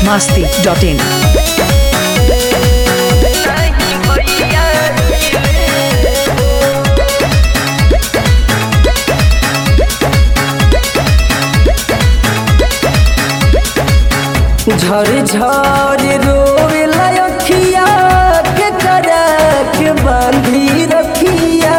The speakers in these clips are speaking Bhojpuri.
masti.in. झर झर रोवेला अखिया के करा के बांधी रखिया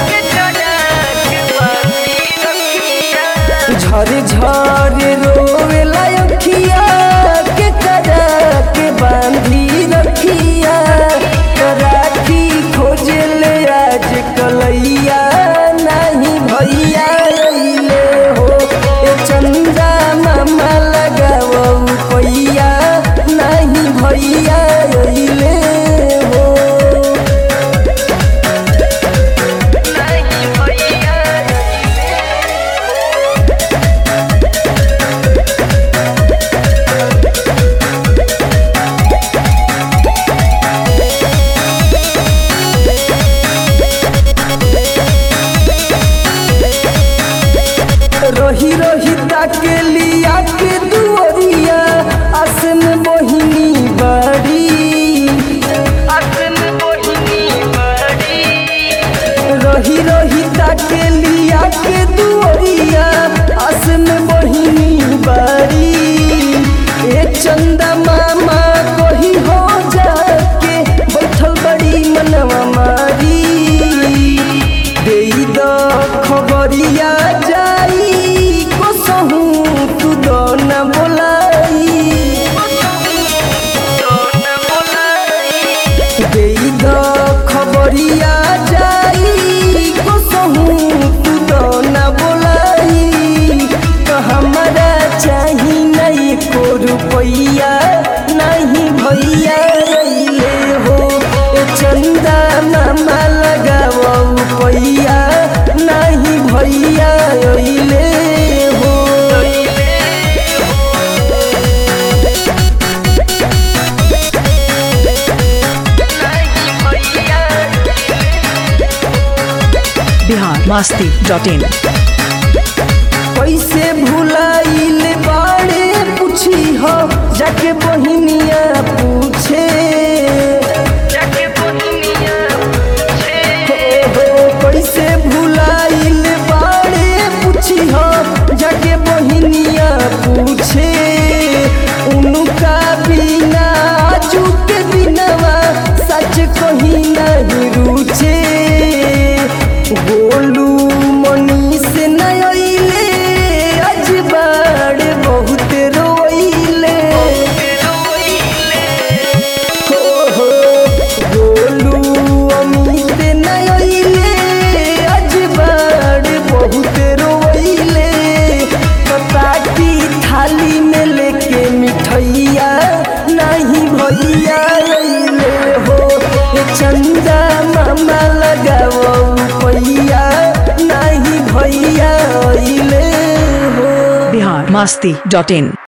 झर झर रोवेला अखिया के करा के बांधी रखिया राखी खोजले आज कलैया नहीं भैया अइले हो ए चंदा मामा लगाओ पैया नहीं भैया अइले हो रही रही ताके लिया के दुअरिया आसन बहिनी बड़ी रही रही ताके लिया के दुअरिया आसन बहिनी बड़ी ए चंदा मामा कही हो जाके बैठल बड़ी मनवा मारी देई द खबरिया जाई कसहू तू द न बोलाई देई द खबरिया जाई कसहू तू द न बोलाई तो हमारा चाही नहीं को रुपैया नहीं भैया अइले हो ए चंदा मामा लगाओ पैया नहीं भैया अइले हो Bihar masti.in. कैसे भुलाइल बाड़े पूछी हो जाके बहिनिया पूछे हो हो कैसे भुलाइल बाड़े पूछी हो जाके बहिनिया पूछे उनका बिना आजू के बिनवा सच कहीं नहीं रुचे गोलू मनी से नयले आज बाड़ बहुत रोइले हो हो गोलू अमित नयले आज बाड़ बहुत रोइले पता की थाली में लेके मिठैया नहीं भैया अइले हो ए चंदा मामा लगाओ पैया नहीं भैया अइले हो Bihar masti.in.